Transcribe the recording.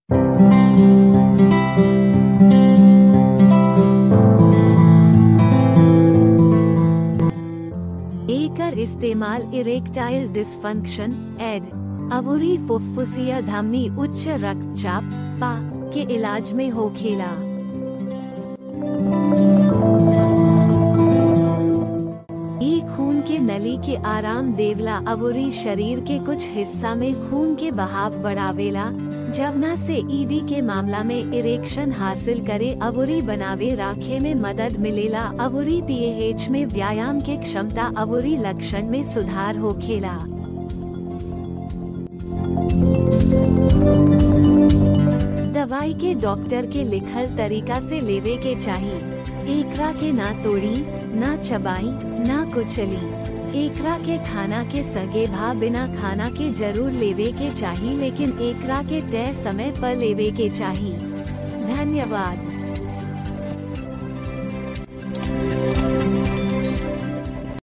एकर इस्तेमाल erectile dysfunction एड अबुरी फुफ्फुसिया धमनी उच्च रक्तचाप पा के इलाज में होखेला ई खून के नली के आराम देवला अबुरी शरीर के कुछ हिस्सा में खून के बहाव बढ़ावेला जवना से ईडी के मामला में इरेक्शन हासिल करे अबुरी बनावे राखे में मदद मिलेला अबुरी पीएच में व्यायाम के क्षमता अबुरी लक्षण में सुधार होखेला दवाई के डॉक्टर के लिखल तरीका से लेवे के चाहिए एकरा के ना तोड़ी ना चबाई ना कुचली एकरा के खाना के सगे भा बिना खाना के जरूर लेवे के चाहिए लेकिन एकरा के तय समय पर लेवे के चाहिए धन्यवाद